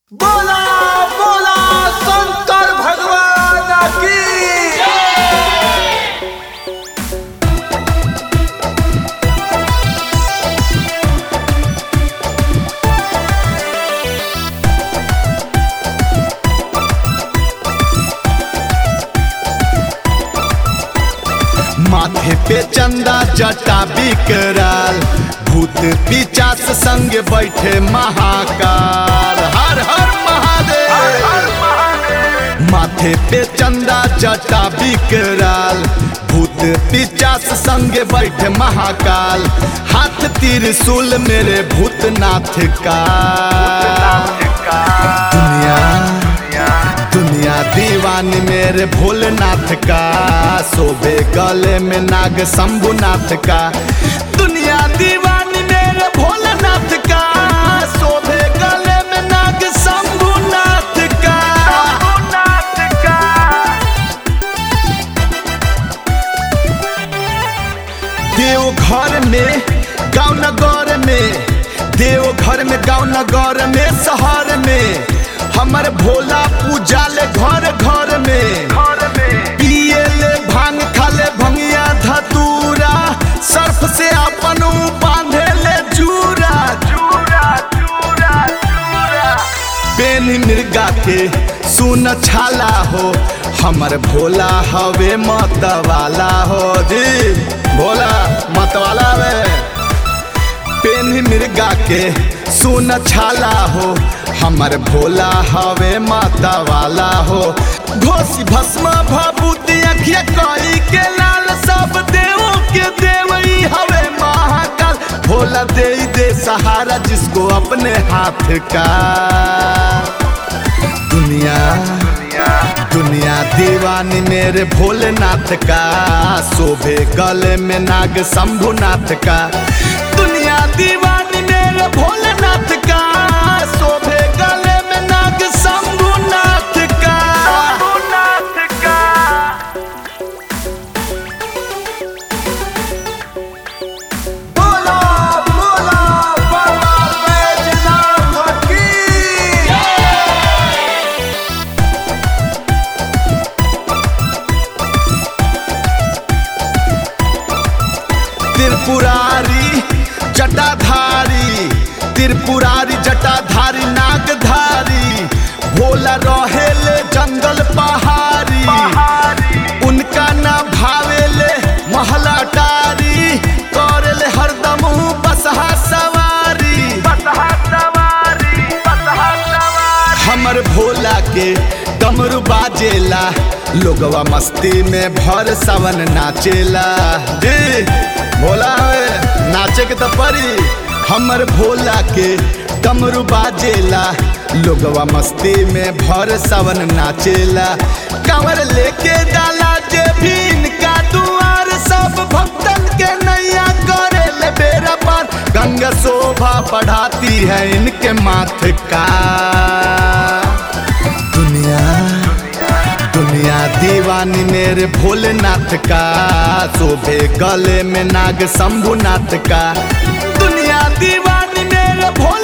बोला बोला शंकर भगवान की माथे पे चंदा जटा बिकराल भूत पिचास संग बैठे महाकाल हर हर महादेव माथे पे चंदा जटा बिकराल भूत पिचास संग बैठे महाकाल हाथ त्रिशूल मेरे भूतनाथ का दुनिया दुनिया दीवानी मेरे भोलेनाथ का शोभे गले में नाग शंभुनाथ का दुनिया दीवानी मेरे भोलेनाथ का शोभे गले में नाग शंभुनाथ का देव घर में गाँव नगर में देव घर में गाँव नगर में शहर में हमर भोला पूजा ले घर घर में पिए ले भांग खाले भंगिया धतूरा सर्फ से अपन ऊ बांधे ले जूरा पेन मिर्गा के सुन छाला हो हमर भोला हवे मत वाला हो जी भोला मत वाला वे पेन मिर्गा के सुन छाला हो हमर भोला हवे माता वाला हो घोसी भस्म भभूति अखिया कई के लाल सब देवों के देवई हवे महाकाल भोला दे दे सहारा जिसको अपने हाथ का दुनिया दुनिया दीवानी मेरे भोलेनाथ का शोभे गले में नाग शंभुनाथ का दुनिया दीवानी मेरे भोलेनाथ का शोभे गले में नाग शंभुनाथ का बोला बोला बाबा बैजनाथ की त्रिपुरारी जटाधारी त्रिपुरारी जटाधारी नागधारी भोला रहेले जंगल पहाड़ी उनका ना भावेले महला टारी करेले हरदम बसहा सवारी हमर भोला के डमरू बाजेला लोगवा मस्ती में भर सावन नाचेला जी भोला है नाचे के तो परी हमर भोला के डमरू बाजेला लोगवा मस्ती में भर सावन नाचेला कंवर लेके डाला जे भी इनका दुआर सब भक्तन के नैया करे ले बेरा पार गंगा शोभा बढ़ाती है इनके माथ का दुनिया दुनिया दीवानी मेरे भोलेनाथ का शोभे गले में नाग शंभुनाथ का दुनिया दीवानी मेरे भोले